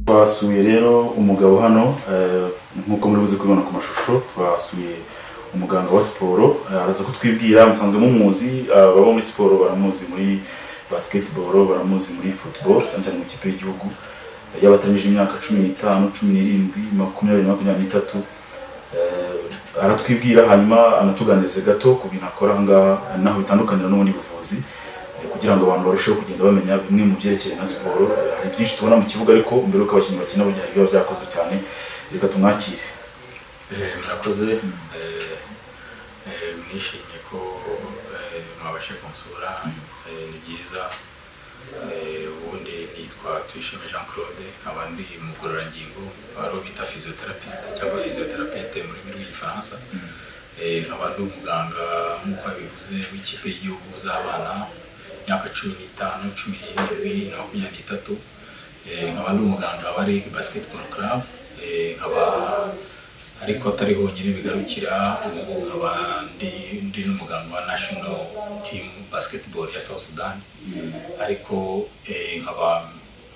Twasuye rero umugabo hano eh, nk'uko muri buze kubibona ku mashusho twasuye umuganga wa siporo eh, araza kutwibwira musanzwe mumuzi eh, abo muri siporo baramuzi muri basketball baramuzi muri football cyane cyane mu ikipe y'igihugu eh, yabatanije imyaka cumi n'itanu cumi n'irindwi makumyabiri na makumyabiri n'itatu Eh, aratwibwira hanyuma anatuganirize gato ku bintu akora aha ngaha naho bitandukanira n'ubundi buvuzi Eh, kugira ngo abantu barusheho kugenda bamenya bimwe mu byerekeye na siporo Eh, hari byinshi tubona mu kibuga ariko mbere y'uko abakinnyi bakina burya hari biba byakozwe cyane reka tumwakire Eh, murakoze eh, eh, nishimiye ko eh, mwabashe kunsura eh, ni byiza Eh, ubundi nitwa tuyishime jean claude nkaba ndi mugororangingo ari bita physiotherapist cyangwa physiotherapiste mu rurimi rw'igifaransa Eh, nkaba ndi umuganga nk'uko yabivuze w'ikipe y'igihugu z'abana imyaka cumi n'itanu cumi n'irindwi na makumyabiri n'itatu Eh, nkaba ndi umuganga wa League Basketball Club Eh, nkaba ariko atari honyine bigarukira ubu ngubu nkaba ndi ndi n'umuganga wa National Team Basketball ya South Sudan ariko eh, nkaba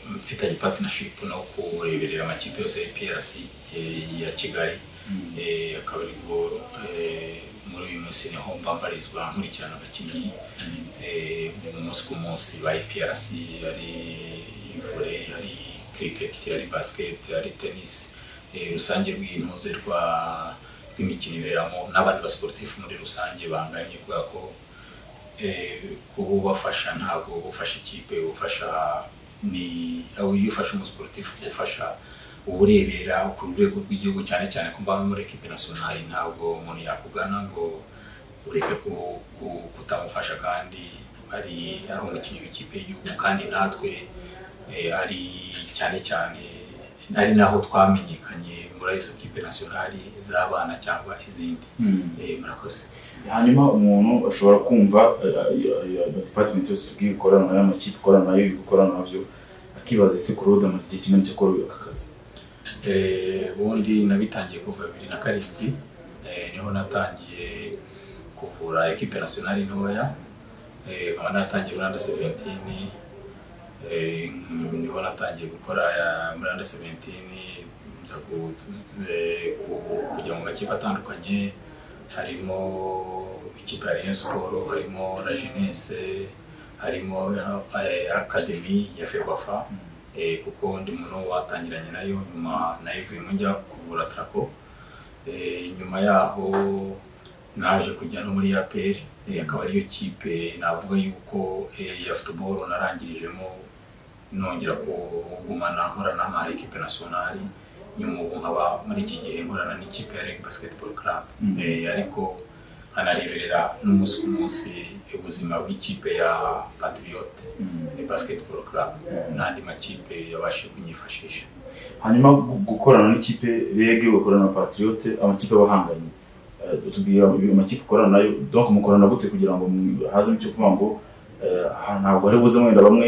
mfitanye partnership no kureberera amakipe yose ya PRC eh, ya Kigali Eh, akaba aribwo eh, muri uyu munsi niho mbambarizwa nkurikirana abakinnyi eh, umunsi ku munsi ba IPRC ari volley hari cricket hari basket hari tennis eh, rusange rw'intuze rwa rw'imikino iberamo n'abandi basportifu muri rusange banganye kubera ko eh, kuba ubafasha ntabwo ufasha ikipe ufasha ni aho iyo ufashe umusportifu ufasha uburebera ku rwego rw'igihugu cyane cyane ko mbamo muri ekipe nasiyonari ntabwo umuntu yakugana ngo ureke ku- ku- kutamufasha kandi ari ari umukinnyi w'ikipe y'igihugu kandi natwe eh, ari cyane cyane ari naho twamenyekanye muri izo kipe nasiyonari z'abana cyangwa izindi Eh, murakoze hanyuma umuntu ashobora kumva department yose tubwiye ikorana nayo amakipe ikorana nayo ibigo ikorana nabyo akibaza ese kurode amaze igihe kinini cyo kuri aka kazi Eh, ubundi nabitangiye kuva bibiri na karindwi eh, niho natangiye kuvura ekipe nasiyonari ntoya eh, nkaba natangiye muri under 17 eh, niho natangiye gukora eh, muri under 17 nza ku- eh, ku- kujya mu makipe atandukanye harimo ikipe ya Rayon Sport harimo La Jeunesse harimo eh, Academy ya Ferwafa eh, kuko ndi umuntu watangiranye nayo nyuma nayivuyemo njya kuvura trako eh, nyuma yaho naje kujya no muri APR eh, akaba ariyo kipe navuga yuko eh, ya football narangirijemo nongera kugumana nkorana na ekipe nasiyonari nyuma ubu nkaba muri iki gihe nkorana n'ikipe ya Reg Basketball Club Mhm. eh, ariko nkanareberera n'umunsi ku munsi ubuzima bw'ikipe ya Patriot eh, Basketball Club n'andi makipe yabashe kunyifashisha hanyuma gu- gukorana n'ikipe rege ugakorana na patriote amakipe abahanganye tubwira amakipe ukorana nayo donc mukorana gute kugira ngo mu- hazemo icyo kuvuga ngo eh, aha ntabwo ari buze wenda bamwe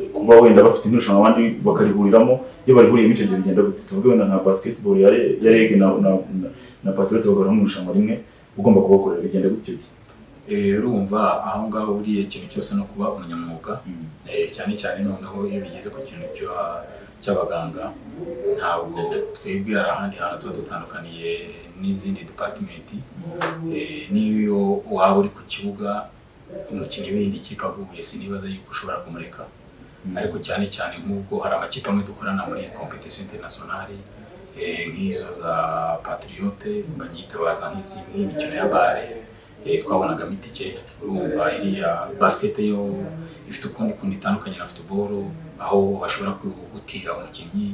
eh, kuba wenda bafite irushanwa abandi bakarihuriramo iyo barihuriyemo icyo gihe bigenda gute tuvuge wenda nka basketball ya Re- ya rege na, na, na, na patriote bagahura mu irushanwa rimwe ugomba kubakorera bigenda gute icyo gihe Eh, urumva aho ngaho uriye ikintu cyose no kuba umunyamwuga Eh, cyane cyane noneho iyo bigeze ku kintu cyo- cy'abaganga ntabwo twebwe hari ahandi hantu tuba dutandukaniye n'izindi depatimenti Eh, n'iyo waba uri ku kibuga umukinnyi w'indi kipe aguye sinibaza yuko ushobora kumureka ariko cyane cyane nk'ubwo hari amakipe amwe dukorana muri competition internationale eh, nk'izo za patriote banyita baza nk'izi nk'imikino ya bare eh, twabonagamo itike urumva iriya basket yo ifite ukundi kuntu itandukanye na football aho bashobora gutira umukinnyi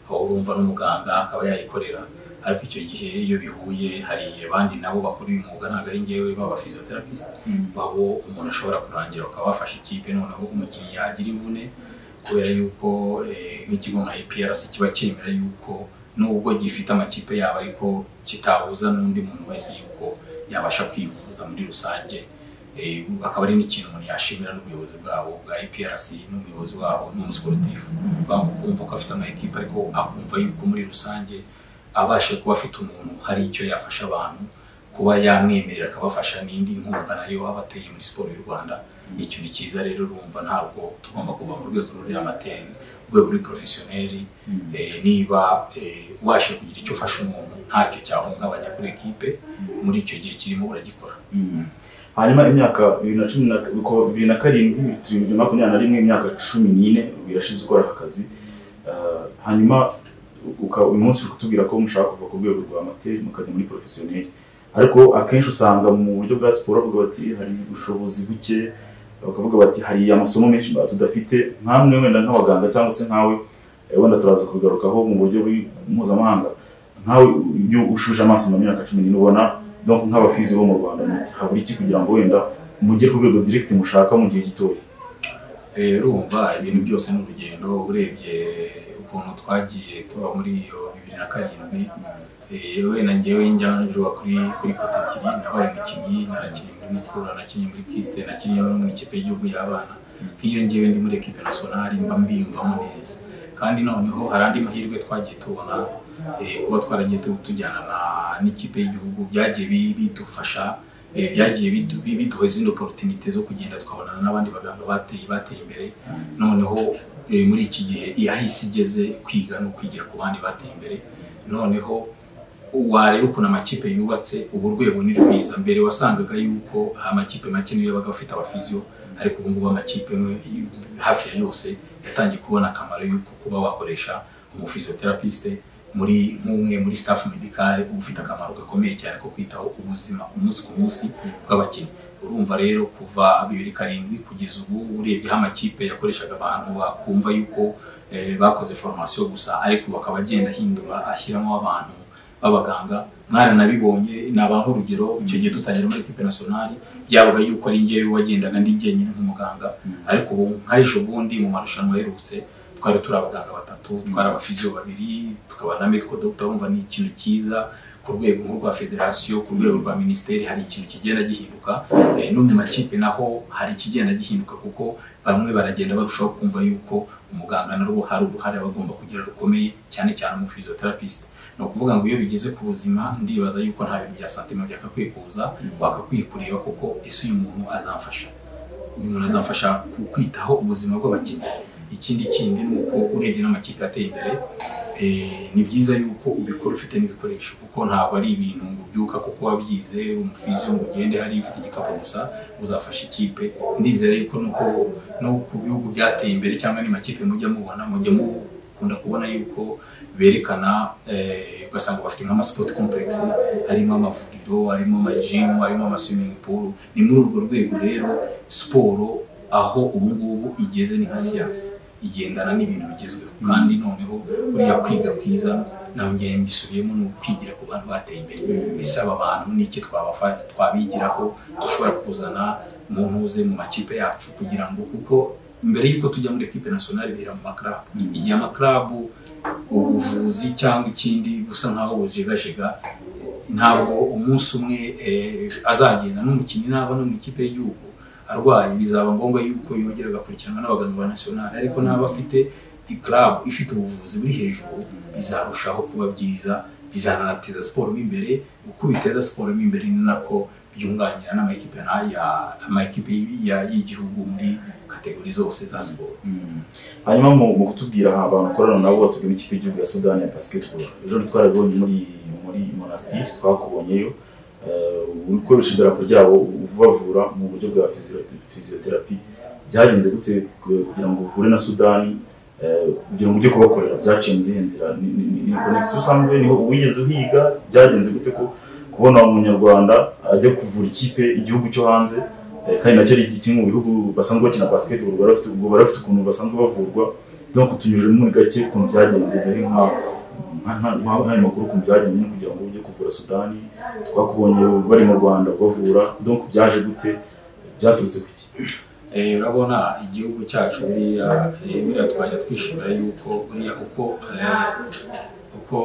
aho urumva n'umuganga akaba yayikorera ariko icyo gihe iyo bihuye hari abandi nabo bakora uyu mwuga ntabwo ari njyewe baba physiotherapist babo umuntu ashobora kurangira bakaba bafasha ikipe noneho umukinnyi yagira imvune kubera yuko eh, nk'ikigo nka APRC kiba cyemera yuko nubwo gifite amakipe yabo ariko kitabuza n'undi muntu wese yuko yabasha kwivuza muri rusange Eh, akaba ari n'ikintu umuntu yashimira n'ubuyobozi bwabo bwa APRC n'umuyobozi wabo n'umusiporutifu bamukumva ko afite amakipe ariko akumva yuko muri rusange abashe kuba afite umuntu hari icyo yafasha abantu kuba yamwemerera akabafasha n'indi nkunga nayo waba ateye muri siporo y'u rwanda ni ikintu cyiza rero urumva ntabwo tugomba kuva mu rwego ruri amateri urwego ruri porofesiyoneri Eh, niba eh, ubasha kugira icyo ufasha umuntu ntacyo cyahungabanya kuri ekipe muri icyo gihe kirimo uragikora hanyuma imyaka bibiri na cumi na uko bibiri na karindwi bibiri na makumyabiri na rimwe imyaka cumi n'ine birashize ukora aka kazi Ah, hanyuma uka- uyu munsi uri kutubwira ko mushaka kuva ku rwego rwa amateri mukajya muri porofesiyoneri ariko akenshi usanga mu buryo bwa siporo bavuga bati hari ubushobozi buke bakavuga bati hari amasomo menshi tudafite nk'amwe wenda nk'abaganga cyangwa se nkawe eh, wenda turaza kubigarukaho mu buryo bw'i- mpuzamahanga nkawe iyo ushuje amaso mu myaka cumi n'ine ubona donc nk'abafizi bo mu rwanda muti habura iki kugira ngo wenda mugere ku rwego direct mushaka mu gihe gitoya Eh, urumva ibintu byose ni urugendo urebye ukuntu twagiye tuba muri iyo bibiri na karindwi Eh, yewe na njyewe njyanjura kuri kuri kote ebyiri nabaye umukinnyi narakinnye muri mukura nakinnye muri kisite nakinnye no mu ikipe y'igihugu y'abana nk'iyo ngewe ndi muri ekipe nasonari mba mbiyumvamo neza kandi noneho hari andi mahirwe twagiye tubona eh, kuba twaragiye tu- tujyana na- n'ikipe y'igihugu byagiye bi- bidufasha eh, byagiye bidu- bi- biduha izindi oporutinite zo kugenda twabonana n'abandi baganga bateye bateye imbere noneho eh, muri iki gihe yahise igeze kwiga no kwigira ku bandi bateye imbere noneho wareba ukuntu amakipe yubatse ubu urwego ni rwiza mbere wasangaga yuko amakipe make niyo yabaga afite abafiziyo ariko ubu ngubu amakipe amwe, hafi ya yose yatangiye kubona akamaro yuko kuba wakoresha umufiziyoterapiste muri nk'umwe muri staff medicale uba ufite akamaro gakomeye cyane ko kwitaho ubuzima umunsi ku munsi bw'abakinnyi urumva rero kuva bibiri karindwi kugeza ubu urebyeho amakipe yakoreshaga abantu bakumva yuko eh, bakoze formation gusa ariko bakaba agenda ahindura ashyiramo abantu b'abaganga mwaranabibonye ni abantu urugero icyo gihe dutangira muri ekipe nasiyonari byabaga yuko ari njyewe wagendaga ndi jyenyine nk'umuganga ariko ubu nka ejo bundi mu marushanwa aherutse twari turi abaganga batatu twari abafiziyo babiri tukaba na mediko dogita wumva ni ikintu cyiza ku rwego nk'urwa federasiyo ku rwego rwa minisiteri hari ikintu kigenda gihinduka Eh, no mu makipe naho hari ikigenda gihinduka kuko bamwe baragenda barushaho kumva yuko umuganga narwo hari uruhare aba agomba kugira rukomeye cyane cyane mu physiotherapist ni ukuvuga ngo iyo bigeze ku buzima ndibaza yuko nta bintu bya santima byakakwiye kuza wakakwiye kureba kuko ese uyu muntu azamfasha uyu muntu azamfasha ku- kwitaho ubuzima bw'abakinnyi ikindi kindi ni uko urebye n'amakipe ateye imbere eh, ni byiza yuko ubikora ufite n'ibikoresho kuko ntabwo ari ibintu ngo ubyuka kuko wabyize umufizi ngo ugende hariya ufite igikapu gusa uzafasha ikipe ndizera yuko nuko no ku bihugu byateye imbere cyangwa ni makipe mujya mubona mujya mukunda kubona yuko berekana eh, ugasanga bafite nk'amasipoti kompuregisi harimo amavuriro harimo amajimu harimo amasuwimingi puru ni muri urwo rwego rero siporo aho ubu ngubu igeze ni nka siyansi igendana n'ibintu bigezweho kandi noneho uriya kwiga kwiza nawe ngewe mbisubiyemo ni ukwigira ku bantu bateye imbere bisaba abantu n'iki twabafa- twabigiraho dushobora kuzana umuntu uze mu makipe yacu kugira ngo kuko mbere y'uko tujya muri ekipe nasiyonari bihera mu makarabu igihe amakarabu ubuvuzi cyangwa ikindi busa nkaho bujegajega ntabwo umunsi umwe eh, azagenda n'umukinnyi naba no mu ikipe y'igihugu arwaye bizaba ngombwa yuko yongera agakurikiranwa n'abaganga ba nasiyonari ariko n'aba afite ikarabu ifite ubuvuzi buri hejuru bizarushaho kuba byiza bizanateza siporo mo imbere uko biteza siporo mo imbere ni nako byunganira n'amakipe nk'aya amakipe ya- y'igihugu muri kategori zose za siporo hanyuma mu mu kutubwira abantu ukorana nabo batubwira ikipe y'igihugu ya sudani ya basketball ejo twarabonye muri muri monastiri twakubonyeyo Eh, uri gukoresha idarapo ryabo ubavura mu buryo bwa fiziyoterapi byagenze gute ku- kugira ngo uhure na sudani eh, kugira ngo ujye kubakorera byaciye izihe nzira ni ni- ni- ni konegisiyo usanzwe niho wigeze uhiga byagenze gute ko kubona umunyarwanda ajya kuvura ikipe igihugu cyo hanze Eh, kandi nacyo ari kimwe mu bihugu basanzwe bakina basketball baba bafite- ubwo bari bafite ukuntu basanzwe bavurwa no kutunyurira muri gake ukuntu byagenze dore nka nka- nka- nka- nk'ayo makuru ukuntu byagenze nyine kugira ngo ujye kuvura Sudani twakubonye bari mu Rwanda bavura donc byaje gute byaturutse ku iki Eh, urabona igihugu cyacu buriya eh, buriya twajya twishimira yuko buriya uko eh, uko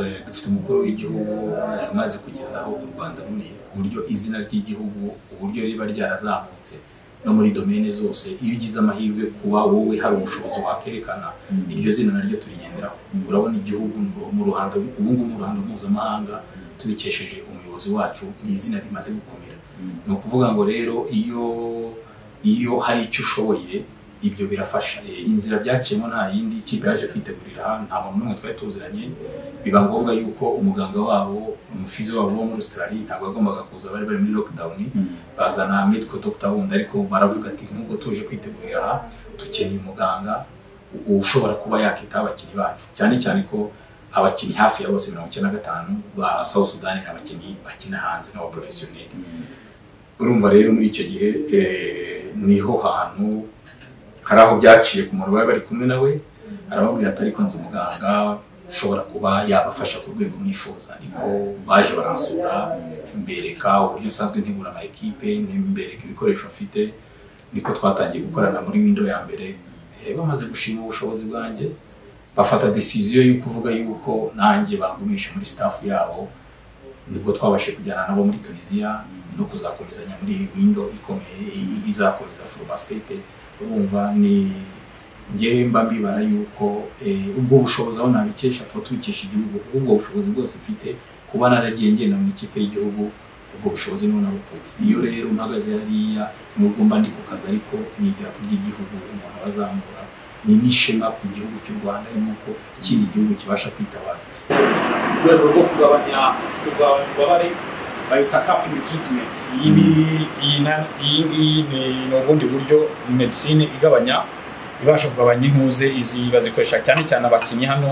eh, dufite umukuru w'igihugu eh, umaze kugeza aho u Rwanda ruri ku buryo izina ry'igihugu uburyo riba ryarazamutse no muri domene zose iyo ugize amahirwe kuba wowe hari ubushobozi wakerekana iryo zina naryo turigenderaho urabona igihugu mu ruhando ubu ngubu mu ruhando mpuzamahanga tubikesheje umuyobozi umuyobozi wacu ni izina rimaze gukomera Mm. ni ukuvuga ngo rero iyo iyo hari icyo ushoboye ibyo birafasha Eh, inzira byaciyemo nta yindi ikipe yaje kwitegurira aha nta muntu n'umwe twari tuziranye biba ngombwa yuko umuganga wabo umufizi wabo wo muri Australia ntabwo yagombaga kuza bari bari muri lockdown Mm. bazana mitwe Dr wundi ariko baravuga ati nk'ubwo tuje kwitegurira aha dukeneye umuganga u- ushobora kuba yakitaho abakinnyi bacu cyane cyane ko abakinnyi hafi ya bose mirongo icyenda na gatanu ba South Sudan ni abakinnyi bakina hanze nk'abaporofesiyoneri urumva rero muri icyo gihe eh, niho hantu hari aho byaciye ku muntu bari bari kumwe nawe arababwira ati ariko nzi umuganga ushobora kuba yabafasha ku rwego mwifuza niko baje baransura mbereka uburyo nsanzwe ntegura ama ekipe mbereka ibikoresho mfite niko twatangiye gukorana muri window ya mbere Eh, bamaze gushima ubushobozi bwanjye bafata decision yo kuvuga yuko nanjye bangumisha muri staff yabo nibwo twabashije kujyana nabo muri tunisiya no kuzakomezanya muri windo ikomeye i- izakomeza furubasitete urumva ni ngewe mba mbibara yuko eh, ubwo bushobozi aho nabikesha tuba tubikesha igihugu kuko ubwo bushobozi bwose mfite kuba naragiye ngenda mu ikipe y'igihugu ubwo bushobozi niho nabukuye iyo rero mpagaze hariya nubwo mba ndi ku kazi ariko ni idarapo ry'igihugu umuntu aba azamura ni n'ishema ku gihugu cy'u rwanda ni uko ikindi gihugu kibasha kwitabaza mu rwego rwo kugabanya kugabanya ububabare bayita kapingi tiritimenti iyi ni- iyi na- iyi ngiyi ni- ni ubundi buryo medisine igabanya ibasha kugabanya intuze izi bazikoresha cyane cyane abakinnyi hano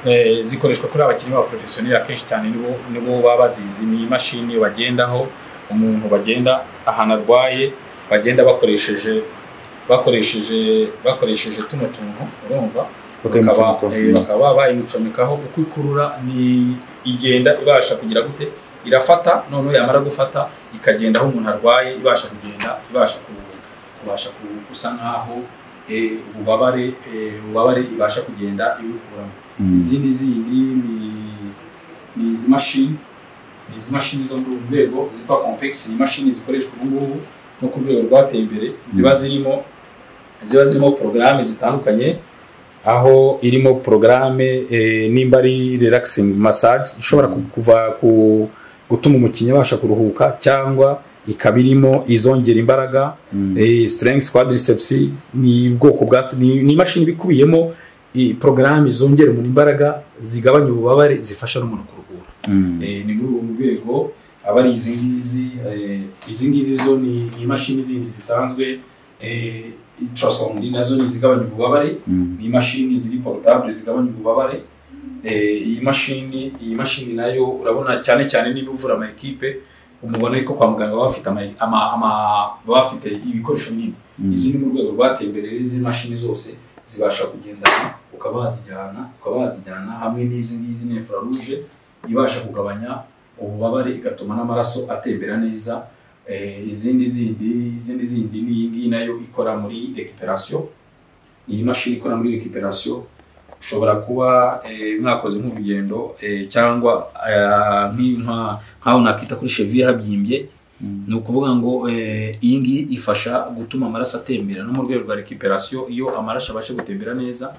eh, zikoreshwa kuri abakinnyi ba porofesiyoneri akenshi cyane nibo nibo baba bazizi ni imashini bagendaho umuntu bagenda ahantu arwaye bagenda bakoresheje bakoresheje bakoresheje tuno tuntu urumva bakaba eh, bakaba bayimucomekaho uko ikurura ni igenda ibasha kugira gute irafata noneho yamara gufata ikagenda aho umuntu arwaye ibasha kugenda ibasha ku- kubasha ku- gusa nkaho eh, ububabare eh, ububabare ibasha kugenda ibukuramo izindi zindi ni ni izi mashini ni izi mashini zo muri uru rwego zitwa complex ni imashini zikoreshwa ubu ngubu no ku rwego rwateye imbere ziba zirimo ziba zirimo porogaramu zitandukanye aho irimo porogaramu nimba ari relaxing massage ishobora ku- kuva ku gutuma umukinnyi abasha kuruhuka cyangwa ikaba irimo izongera imbaraga eh, strength quadriceps ni ubwoko bwa ni ni imashini iba ikubiyemo porogaramu zongera umuntu imbaraga zigabanya ububabare zifasha n'umuntu kuruhura Eh, ni muri ubu rwego aba ari izi ngizi eh, izi ngizi zo ni ni imashini zindi zisanzwe eh, ultrasound nazo ni izigabanya ububabare ni imashini ziri porotable zigabanya ububabare Eh, iyi mashini iyi mashini nayo urabona cyane cyane niba uvura ama ekipe umubona yuko kwa muganga baba bafite ama- ama- ama- baba bafite ibikoresho binini izi ni mu rwego rwateye imbere rero izi mashini zose zibasha kugendana ukaba wazijyana ukaba wazijyana hamwe n'izi ngizi ni rouge ibasha kugabanya ububabare igatuma n'amaraso atembera neza Eh, izindi zindi izindi zindi ni iyi ngiyi nayo ikora muri recuperation ni imashini ikora muri recuperation ushobora kuba eh, mwakoze nk'urugendo eh, cyangwa eh, nk'i- nka- nk'aho nakita kuri cheviye habyimbye ni ukuvuga ngo eh, iyi ngiyi ifasha gutuma amaraso atembera no mu rwego rwa recuperation iyo amaraso abasha gutembera neza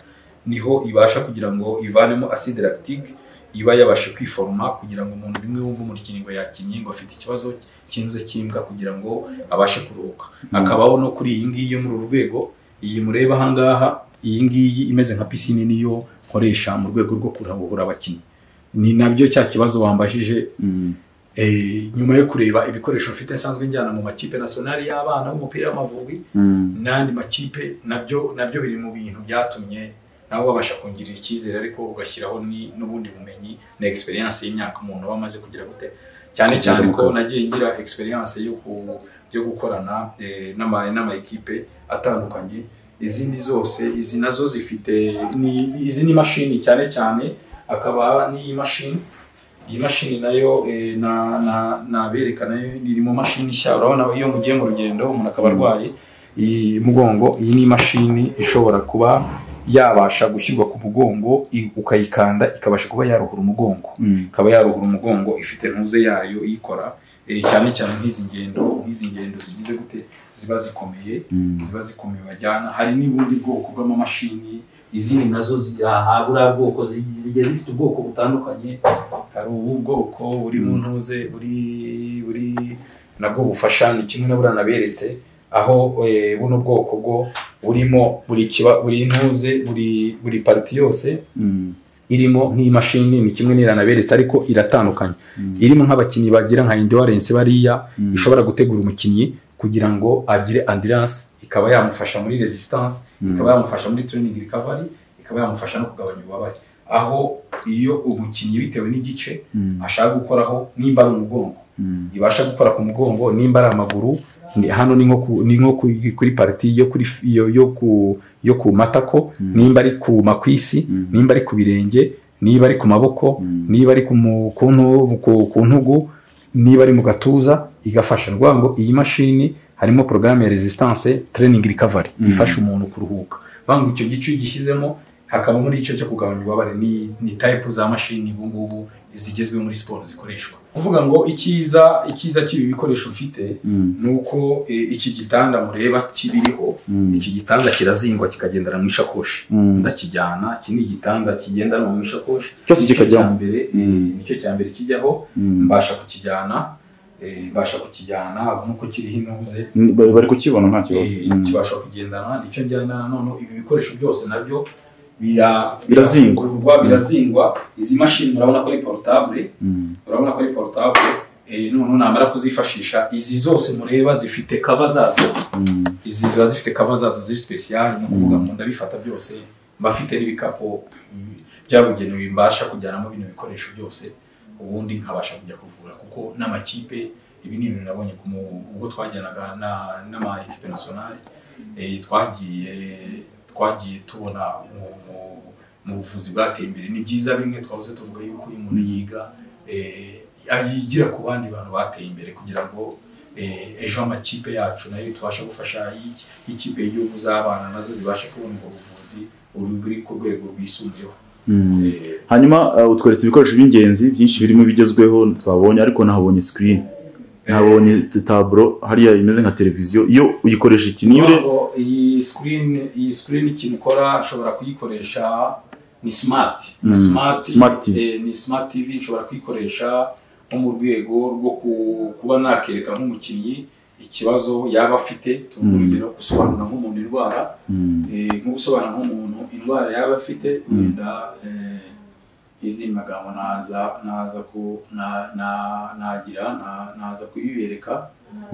niho ibasha kugira ngo ivanemo acide lactique iba yabashe kwiforoma kugira ngo umuntu bimwe wumva umukinnyi ngo yakinnye ngo afite ikibazo cy'inzu cy'imbwa kugira ngo abashe kuruhuka akabaho no kuri iyi ngiyi yo muri uru rwego iyi mureba aha ngaha iyi ngiyi imeze nka pisine niyo nkoresha mu rwego rwo kuruhura abakinnyi ni nabyo cya kibazo wambajije Eh, nyuma yo kureba ibikoresho mfite nsanzwe njyana mu makipe nasiyonari y'abana b'umupira w'amavubi n'andi makipe nabyo nabyo biri mu bintu byatumye nabo babasha kongirira icyizere ariko ugashyiraho ni- n'ubundi bumenyi na experience y'imyaka umuntu aba amaze kugira gute cyane Kugera cyane mu ko kazi. nagiye ngira experience yo ku yo gukorana eh, n'ama n'ama ekipe atandukanye izindi zose izi nazo zifite ni izi ni mashini cyane cyane akaba n'iyi mashini iyi mashini nayo eh, na na nabereka nayo iri mu mashini nshya urabona iyo mugiye mu rugendo umuntu akaba arwaye iyi mugongo iyi ni imashini ishobora kuba yabasha gushyirwa ku mugongo i- ukayikanda ikabasha kuba yaruhura umugongo ikaba yaruhura umugongo ifite ntuze yayo iyikora eh, cyane cyane nk'izi ngendo nk'izi ngendo zigize gute ziba zikomeye ziba zikomeye bajyana hari n'ubundi bwoko bw'amamashini izindi nazo zi- aha buriya bwoko zi- zigiye zifite ubwoko butandukanye hari ubu bwoko buri mu ntuze buri buri nabwo bufasha ni kimwe na buriya naberetse aho eh, buno bwoko bwo burimo buri kiba buri ntuze buri buri pariti yose irimo nk'imashini ni kimwe n'iriya naberetse ariko iratandukanye irimo nk'abakinnyi bagira nka endurance bariya ishobora gutegura umukinnyi kugira ngo agire endurance ikaba yamufasha muri resistance ikaba yamufasha muri training recovery ikaba yamufasha no kugabanya ububabare aho iyo umukinnyi bitewe n'igice ashaka gukoraho nimba ari umugongo ibasha gukora ku mugongo nimba ari amaguru ni- hano ni nko ku- ni nko ku- kuri pariti yo kuri f- yo yo ku yo ku matako nimba ari ku makwisi nimba ari ku birenge niba ari ku maboko niba ari ku mu- ku ntu- ku- ku ntugu niba ari mu gatuza igafasha ni ukuvuga ngo iyi mashini harimo porogaramu ya resistance training recovery Mm. ifasha umuntu kuruhuka banga icyo gice iyo ugishyizemo hakabamo n'igice cyo kugabanya ububabare ni, ni type za mashini ubu ngubu zigezweho muri siporo zikoreshwa kuvuga ngo icyiza icyiza cy'ibi bikoresho ufite ni uko eh, iki gitanda mureba kibiriho iki gitanda kirazingwa kikagendana mu ishakoshi ndakijyana iki ni igitanda kigendanwa mu ishakoshi Cyose Nicyo kikajyamo. cya mbere Mm. nicyo cya mbere kijyaho mbasha kukijyana eh, mbasha kukijyana nk'uko kiriho intuze Bari bari kukibona nta kibazo eh, Mm. kibasha kugendana nicyo njyana noneho ibi bikoresho byose nabyo bira- Birazingwa. birazingurwa birazingwa izi mashini murabona ko ari portable Mm. urabona ko ari portable eh, noneho namara kuzifashisha izi zose mureba zifite kava zazo Mm. izi ziba zifite kava zazo ziri sipesiyali ni ukuvuga Mm. ngo ndabifata byose mba mfite n'ibikapu mm, byabugenewe mbasha kujyanamo bino bikoresho byose ubundi nkabasha kujya kuvura kuko n'amakipe ibi ni ibintu nabonye ku mu- ubwo twajyanaga na- n'amakipe nasiyonari eh, twagiye twagiye tubona mu- mu- mu buvuzi bwateye imbere ni byiza bimwe twahoze tuvuga yuko iyo umuntu yiga eh, yigira ku bandi bantu bateye imbere kugira ngo eh, ejo amakipe yacu nayo tubasha gufasha y'iki- y'ikipe y'igihugu z'abana nazo zibashe kubona ubwo buvuzi buri buri ku rwego rwisumbuyeho Mm. Eh, hanyuma uh, utweretse ibikoresho by'ingenzi byinshi birimo ibigezweho twabonye ariko nahabonye screen nahabonye taburo hariya imeze nka televiziyo iyo uyikoresha ikinire kugira ngo iyi screen iyi screen ikintu ikora nshobora kuyikoresha ni smart ni Mm, smart, smart TV. eh, ni smart tv nshobora kuyikoresha nko mu rwego rwo ku- kuba nakereka nk'umukinnyi ikibazo yaba afite Mm. urugero gusobanura nk'umuntu indwara Mm. eh, nko gusobanura nk'umuntu indwara yaba afite Mm. wenda eh, izindi magambo naza naza ku na- na- nagira na- naza kuyibereka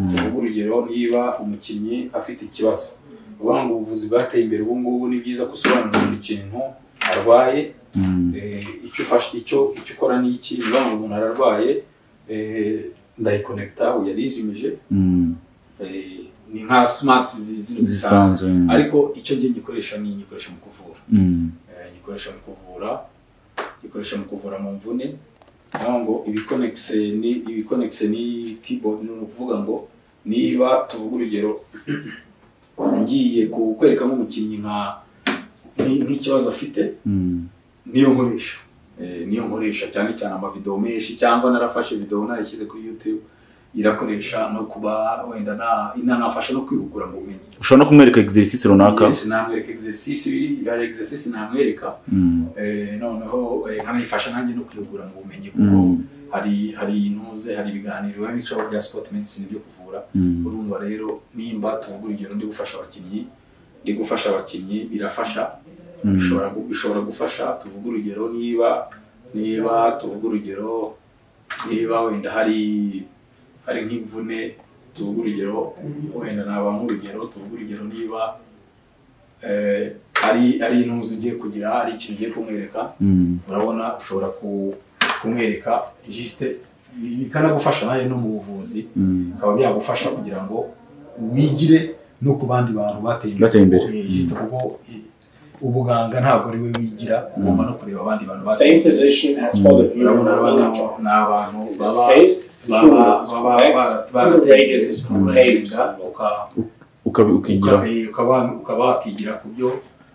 tuvuge urugero niba umukinnyi afite ikibazo uvuga ngo ubuvuzi bwateye imbere ubu ngubu ni byiza gusobanurira buri kintu arwaye Mm. eh, icyo ufashe icyo icyo ukora ni iki niba ngo umuntu ararwaye eh, ndayikonekita ubu yarizimije Mm. eh, ni nka simati zizina zisanzwe zisanzwe mm. ariko icyo ngiye gikoresha ni igikoresho mu kuvura Mm. Eh, gikoresha mu kuvura gikoresha mu kuvura mu mvune naho ngo ibikonekise ni ibikonekise ni keyboard ni ukuvuga ngo niba tuvuga urugero ngiye ku- kwereka nk'umukinnyi nka nk- nk'ikibazo afite Mm. niyo nkoresha Eh, niyo nkoresha cyane cyane amavidewo menshi cyangwa narafashe videwo narashyize kuri youtube irakoresha no kuba wenda na- inanafasha no kwihugura mu bumenyi ushobora no kumwereka exercise runaka Yes, namwereka exercise hari exercise namwereka Mm. Eh, noneho eh, nkanayifasha nanjye no kwihugura mu bumenyi kuko Mm. hari hari intuze hari ibiganiro biba bicaho bya sport medicine byo kuvura Mm. urumva rero nimba tuvuga urugero ndi gufasha abakinnyi ndi gufasha abakinnyi birafasha Mm. bishobora gu- bishobora gufasha tuvuga urugero niba niba tuvuga urugero niba wenda hari hari nk'imvune tuvuga urugero wenda naba nk'urugero tuvuga urugero niba eh, ari ari intuzi ugiye kugira hari ikintu ugiye kumwereka Mm. urabona ushobora ku- kumwereka jisite bikanagufasha nawe no mu buvuzi Mm. bikaba byagufasha kugira ngo wigire no ku bandi bantu bateye Bateye imbere. Kuko, eh, jisite kuko eh, ubuganga ntabwo ari we wigira ugomba no kureba abandi bantu bateye same position as for the viewer urabona on abantu the job. ni abantu In this baba case, the baba humerus is baba convex, ba- and the radius barateye is concave. kurenga uka- Ukabi- ukigira uka- ukaba ukaba wakigira ku byo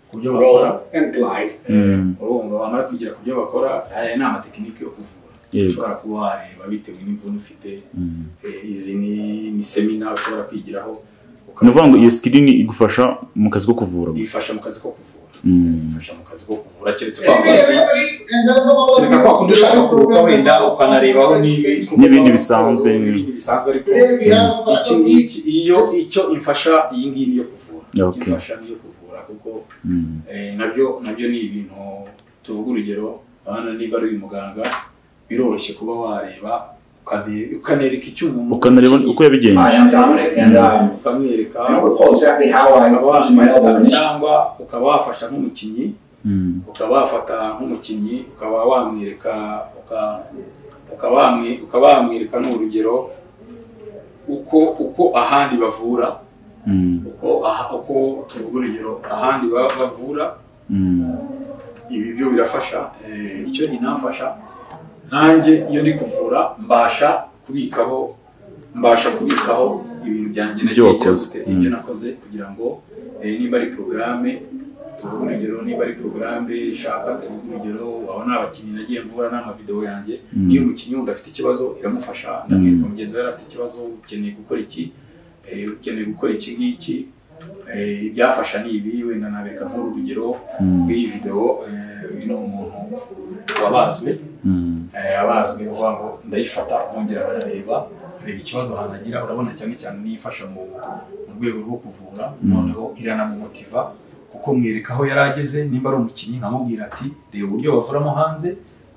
ku byo bakora Roll and glide. Mm. urumva wamara kwigira ku byo bakora aya ni amatekinike yo kuvura Yego. ushobora kuba wareba bitewe n'imvune ufite Mm. eh, izi ni- ni semina ushobora kwigiraho ni ukuvuga ngo iyo screen igufasha mu kazi ko kuvura gusa ifasha mu kazi ko kuvura bifasha mu kazi ko kuvura keretse kwa kundi kereka kwa kundi ushaka kuruhuka wenda ukanarebaho n'ibi- N'ibindi bisanzwe. n'ibindi bisanzwe ariko iki ngiki iyo icyo imfasha iyi ngiyi niyo kuvura Okay. icyo imfasha niyo kuvura kuko eh, nabyo nabyo ni ibintu tuvuga urugero abana niba ari uyu muganga biroroshye kuba wareba ukane- ukanereka icyo umuntu ukanareba uko I yabigenje am Dominic and uh, ukamwereka I don't recall exactly how I ukaba got my elbow wamwita initially. cyangwa ukaba wafasha nk'umukinnyi Mm. ukaba wafata nk'umukinnyi ukaba wamwereka uka- ukaba wamwe- ukaba wamwereka n'urugero uko uko ahandi bavura Mm. uko aha- uko tuvuga urugero ahandi ba- bavura Mm. ibi byo birafasha eh, icyo inamfasha nanjye iyo ndi kuvura mbasha kubikaho mbasha kubikaho ibintu byanjye Ibyo nagiye wakoze. gute, ibyo Mm. nakoze kugira ngo eh, niba ari porogaramu tuvuge urugero niba ari porogaramu ishaka tuvuge urugero aba ni abakinnyi nagiye mvura n'amavidewo yanjye Mm. niyo umukinnyi wumva afite ikibazo iramufasha ndamwereka mugenzi we yari afite ikibazo ukeneye gukora iki eh, ukeneye gukora iki ngiki eh, ibyafasha ni ibi wenda nabereka nk'uru rugero Mm. muri iyi videwo eh, uyu ni umuntu wabazwe Mm. eh, abazwe ni ukuvuga ngo ndayifata nkongera nkareba reba ikibazo hanagira urabona cyane cyane niyo ifasha mu mu rwego rwo kuvura noneho iranamumotiva kuko mwereka aho yari ageze nimba ari umukinnyi nkamubwira ati reba uburyo bavuramo hanze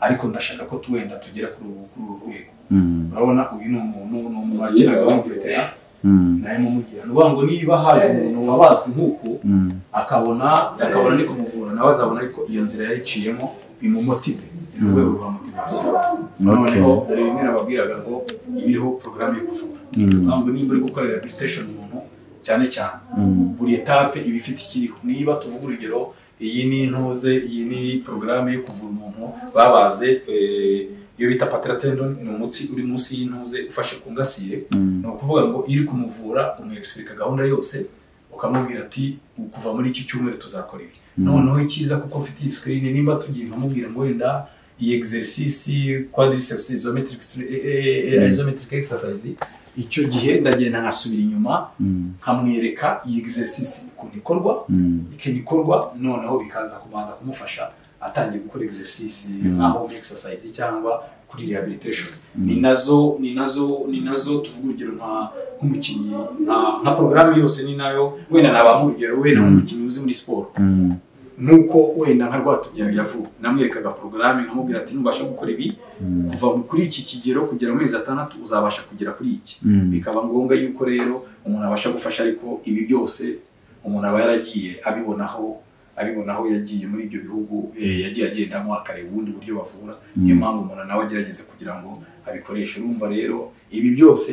ariko ndashaka ko tuwenda tugera kuri ubu kuri uru rwego Mm. urabona uyu ni umuntu ni umuntu wakeraga bamufitera Mm. nawe mumubwira ni ukuvuga ngo niba haje umuntu wabazwe nk'uku Mm. akabona akabona ari kumuvura nawe azabona ariko iyo nzira yayiciyemo bimumotive ni urwego rwa motivasiyo noneho hari bimwe nababwiraga ngo iba iriho porogaramu yo kuvura Mm. ntabwo nimba uri gukora rehabilitation umuntu cyane cyane Mm. buri etape iba ifite ikiriho niba tuvuga urugero iyi ni intuze iyi ni porogaramu yo kuvura umuntu babaze eh, iyo bita patella tendon ni umutsi uri munsi y'intuze ufashe ku ngasire Mm. ni ukuvuga ngo iyo uri kumuvura umwerekisirika gahunda yose ukamubwira ati kuva muri iki cyumweru tuzakora ibi noneho icyiza kuko mfite iyi screen nimba tugiye nkamubwira ngo wenda iyi exercise quadriceps isometric stre- eh, eh, eh, isometric exercise icyo gihe ndagenda nkasubira inyuma Mm. nkamwereka iyi exercise ukuntu ikorwa Mm. ikintu ikorwa noneho bikaza kubanza kumufasha atangiye gukora exercise Mm. nka home exercise cyangwa kuri rehabilitation Mm. ni nazo ni nazo ni nazo tuvuga urugero nka nk'umukinnyi nka nka porogaramu yose ni nayo wenda naba nk'urugero wenda Mm. nk'umukinnyi uzi muri siporo Mm. nk'uko wenda nka rwatubyaye yavuga namwerekaga porogaramu nkamubwira ati nubasha gukora ibi Mm. kuva mu- kuri iki kigero kugera mu mezi atandatu uzabasha kugera kuri iki Mm. bikaba ngombwa yuko rero umuntu abasha gufasha ariko ibi byose umuntu aba yaragiye abibonaho abibonaho yagiye muri ibyo bihugu eh, yagiye agendamo akareba ubundi buryo bavura niyo mpamvu umuntu nawe agerageza kugira ngo abikoreshe urumva rero ibi byose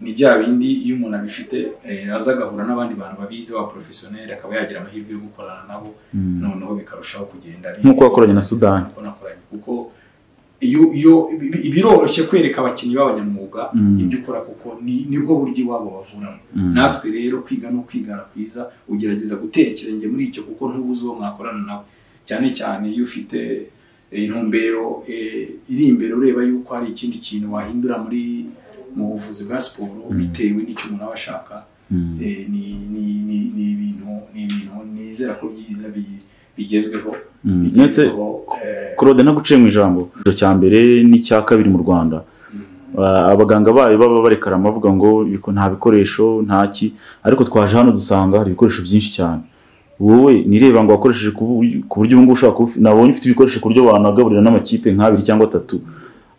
ni bya bindi iyo umuntu abifite eh, aza agahura n'abandi bantu babizi ba porofesiyoneri akaba yagira amahirwe yo gukorana nabo Mm. noneho bikarushaho kugenda bi- Nk'uko wakoranye na Sudani. Nk'uko nakoranye kuko iyo iyo ibi- biroroshye kwereka abakinnyi b'abanyamwuga Mm. ibyo ukora kuko ni- nibwo buryo iwabo bavuramo Mm. natwe rero kwiga no kwigana kwiza ugerageza gutera ikirenge muri icyo kuko ntubuze uwo mwakorana nawe cyane cyane iyo ufite eh, intumbero eh, iri imbere ureba yuko hari ikindi kintu wahindura muri mu buvuzi bwa siporo Mm. bitewe n'icyo umuntu aba ashaka Mm. eh, ni ni- ni- ni ibintu ni ibintu nizera ko byiza bi- bigezweho Mm. Mwese bigezweho eh, Claude naguciye mu ijambo Icyo cya mbere n'icya kabiri mu Rwanda mm, Ah, abaganga bayo baba barekara bavuga ngo "Biko- nta bikoresho nta ki ariko twaje hano dusanga hari ibikoresho byinshi cyane wowe nireba ngo wakoresheje ku bu- ku buryo ubungubu ushobora kuba ufi- nabonye ufite ibikoresho ku buryo wanagaburira n'amakipe nk'abiri cyangwa atatu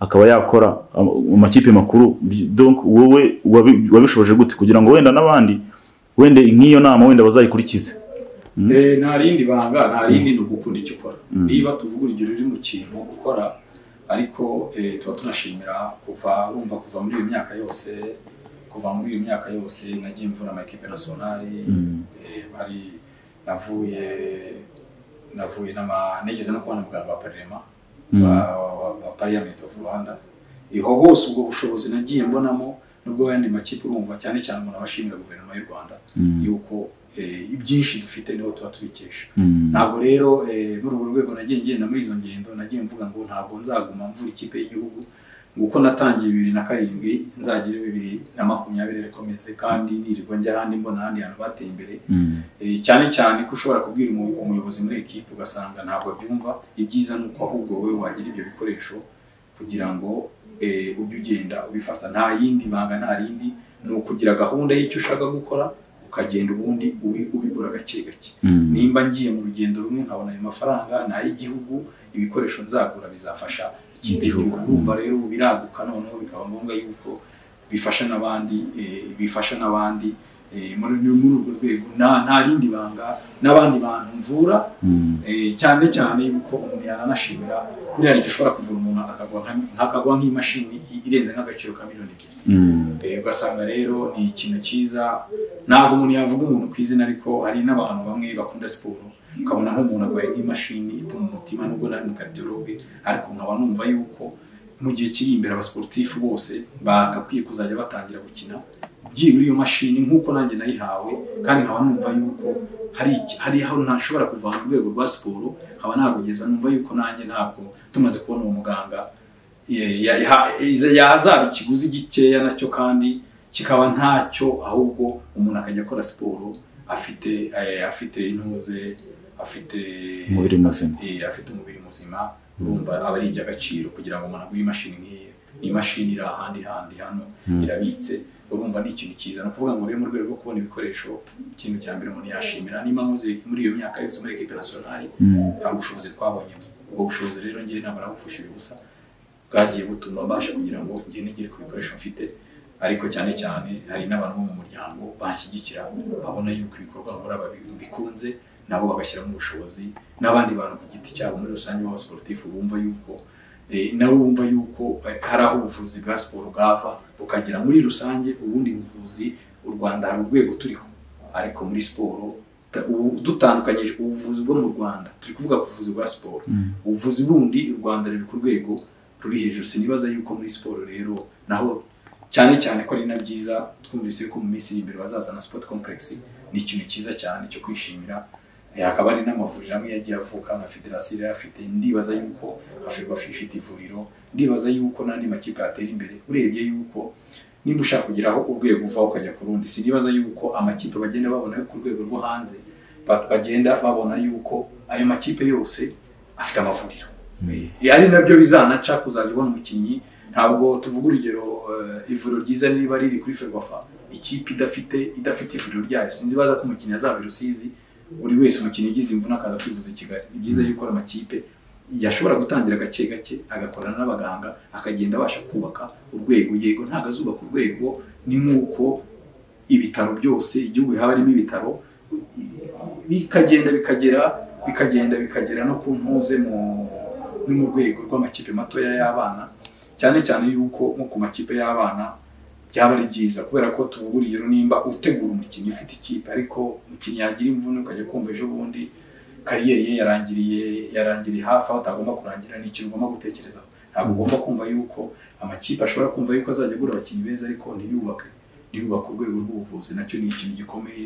akaba yakora ama- amakipe makuru Bi- donc wowe wabi- wabishoboje gute kugira ngo wenda n'abandi wenda nk'iyo nama wenda bazayikurikize Mm. eh, nta rindi banga nta rindi ni ugukunda icyo ukora Mm. niba tuvuga urugero uri mu kintu ukora ariko eh, tuba tunashimira kuva urumva kuva muri iyo myaka yose kuva muri iyo myaka yose nagiye mvura amakipe nasonari Mm. eh, hari navuye navuye n'ama nigeze no kubona muganga wa parema Mm. wa- wa- wa parliament of rwanda iho hose ubwo bushobozi nagiye mbonamo nubwo ayandi makipe urumva cyane cyane umuntu aba ashimira guverinoma y'u rwanda Mm. yuko eh, ibyinshi dufite niho tuba tubikesha Mm. ntabwo rero eh, muri urwo rwego nagiye ngenda muri izo ngendo nagiye mvuga ngo ntabwo nzaguma mvura ikipe y'igihugu uko natangiye bibiri na karindwi nzagere bibiri na makumyabiri ariko meze kandi nirirwa njya ahandi mbona ahandi hantu bateye imbere Eh, cyane cyane ko ushobora kubwira umu- umuyobozi muri ekipa ugasanga ntabwo abyumva ibyiza ni uko ahubwo wowe wagira ibyo bikoresho kugira ngo eh, ujye ugenda ubifata nta yindi banga nta rindi ni ukugira gahunda y'icyo ushaka gukora ukagenda ubundi ubi- ubigura gake gake nimba ngiye mu rugendo rumwe nkabona ayo mafaranga ni ay'igihugu ibikoresho nzagura bizafasha ikindi Igihugu. gihugu urumva rero biraguka noneho bikaba ngombwa yuko bifasha n'abandi eh, bifasha n'abandi eh, muri ni muri urwo rwego nta nta rindi banga n'abandi bantu mvura eh, cyane cyane yuko umuntu yananashimira buriya igihe ushobora kuvura umuntu akagwa nka- akagwa nk'imashini irenze nk'agaciro ka miliyoni ebyiri Eh, ugasanga rero ni ikintu cyiza ntabwo umuntu yavuga umuntu ku izina ariko hari n'abantu bamwe bakunda siporo ukabona nk'umuntu arwaye nk'imashini ipima umutima nubwo nari mukadiyologe ariko nkaba numva yuko mu gihe kiri imbere abasporutifu bose bagakwiye kuzajya batangira gukina byibura iyo mashini nk'uko nanjye nayihawe kandi nkaba numva yuko hari iki- hari aho ntashobora kuva mu rwego rwa siporo nkaba nagugeza numva yuko nanjye ntabwo tumaze kubona uwo muganga ya- ya- ya- iza- yazaba ikiguzi gikeya nacyo kandi kikaba ntacyo ahubwo umuntu akajya akora siporo afite eh, afite intuze afite umubiri muzima eh, afite umubiri muzima urumva aba ari iby'agaciro kugira ngo umuntu aguhe imashini nk'iyi ni imashini iri ahandi handi hano Mm. irabitse urumva ni ikintu cyiza ni ukuvuga ngo rero mu rwego rwo kubona ibikoresho ikintu cya mbere umuntu yashimira niba nkoze muri iyo myaka yose muri ekipe nasiyonari nta bushobozi twabonyemo ubwo bushobozi rero ngewe ntabwo nabupfushije ubusa bwagiye butuma mbasha kugira ngo njye nigere ku bikoresho mfite ariko cyane cyane hari n'abantu bo mu muryango banshyigikira babona yuko ibikorwa nkora babi- bikunze nabo bagashyiramo ubushobozi n'abandi bantu ku giti cyabo muri rusange b'abasporutifu bumva yuko eh, nabo bumva yuko eh, hari aho ubuvuzi bwa siporo bwava bukagera muri rusange ubundi buvuzi u rwanda hari urwego turiho ariko muri siporo ta- ubu- dutandukanyije ubuvuzi bwo mu rwanda turi kuvuga ku buvuzi bwa siporo ubuvuzi bundi u rwanda ruri ku rwego ruri hejuru sinibaza yuko muri siporo rero naho cyane cyane ko ari na byiza twumvise yuko mu minsi iri imbere bazazana sport complex ni ikintu cyiza cyane cyo kwishimira Eh, hakaba hari n'amavuriro amwe yagiye avuka nka federasiyo yarayafite ndibaza yuko afirwa ifite ivuriro ndibaza yuko n'andi makipe yatera imbere urebye yuko niba ushaka kugeraho urwego uvaho ukajya ku rundi sinibaza yuko amakipe bagenda babona yo ku rwego rwo hanze ba- bagenda babona yuko ayo makipe yose afite amavuriro Eh, ari nabyo bizanaca kuzajya ubona umukinnyi ntabwo tuvuga urugero eh, ivuriro ryiza niba riri kuri ferwafa ikipe idafite idafite ivuriro ryayo sinzi baza ko umukinnyi azaba i rusizi buri wese umukinnyi ugize imvune akaza kwivuza i kigali ni byiza yuko amakipe yashobora gutangira gake gake agakorana n'abaganga akagenda abasha kubaka urwego yego ntabwo azubaka urwego ni nk'uko ibitaro byose igihugu haba harimo ibitaro bikagenda bikagera bikagenda bikagera no ku ntuze mu no mu rwego rw'amakipe matoya y'abana cyane cyane yuko nko ku makipe y'abana byaba ari byiza kubera ko tuvuga urugero nimba utegura umukinnyi ufite ikipe ariko umukinnyi yagira imvune ukajya kumva ejo bundi kariyeri ye yarangiriye yarangiriye hafi aho atagomba kurangira ni ikintu ugomba gutekerezaho ntabwo ugomba kumva yuko amakipe ashobora kumva yuko azajya agura abakinnyi beza ariko ntiyubake ntiyubake urwego rw'ubuvuzi nacyo ni ikintu gikomeye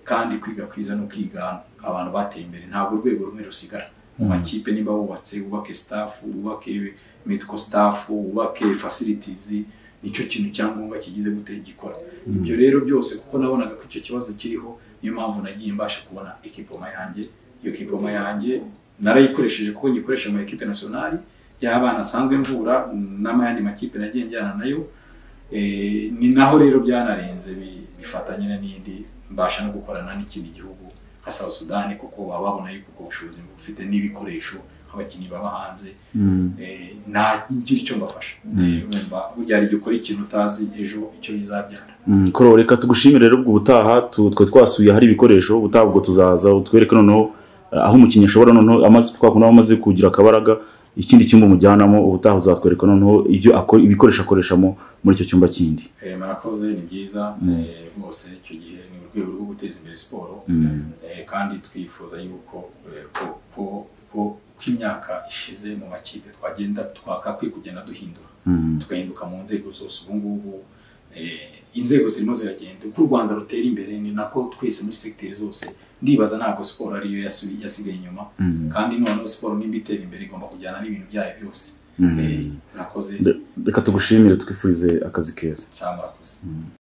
kandi kwiga kwiza no kwiga abantu bateye imbere ntabwo urwego rumwe rusigara mu makipe niba wubatse wubake staff wubake medical staff wubake facilities nicyo kintu cyangombwa kigize gutera gikora ibyo rero byose kuko nabonaga ko icyo kibazo kiriho niyo mpamvu nagiye mbasha kubona ekipoma yanjye iyo kipoma yanjye narayikoresheje kuko nyikoresha mu ekipe nasiyonari y'abana asanzwe mvura n'ayandi makipe nagiye njyana nayo Eh, ni naho rero byanarenze bi- bifatanye na n'indi mbasha no gukorana n'ikindi gihugu nka South Sudan kuko baba babona yuko ubwo bushobozi bufite n'ibikoresho nk'abakinnyi baba hanze eh, nagira icyo mbafasha Eh, wumva burya hari igihe ukora ikintu utazi ejo icyo bizabyara koro reka tugushimire rero ubwo ubutaha tu- twe twasuye ahari ibikoresho ubutaha ubwo tuzaza utwereke noneho eh, aho umukinnyi ashobora noneho amaze twakunda aho amaze kugira akabaraga ikindi cyumba umujyanamo ubutaha uzatwereka noneho ibyo akora ibikoresho akoreshamo muri icyo cyumba kindi Eh, murakoze ni byiza Mm. eh, rwose icyo gihe ni urwego rwo guteza imbere siporo Mm. Eh, kandi twifuza yuko eh, ko- ko- ko ko imyaka ishize mu makipe twagenda twakakwiye kugenda duhindura Mm. tugahinduka mu nzego zose ubu ngubu eh, inzego zirimo ziragenda uko u rwanda rutera imbere ni nako twese muri segiteri zose ndibaza ntabwo siporo ariyo yasubi- yasigaye inyuma Mm. kandi noneho siporo nimba itera imbere igomba kujyana n'ibintu byayo byose Mm. mwakoze reka tugushimire twifurize akazi keza cyangwa murakoze Mm.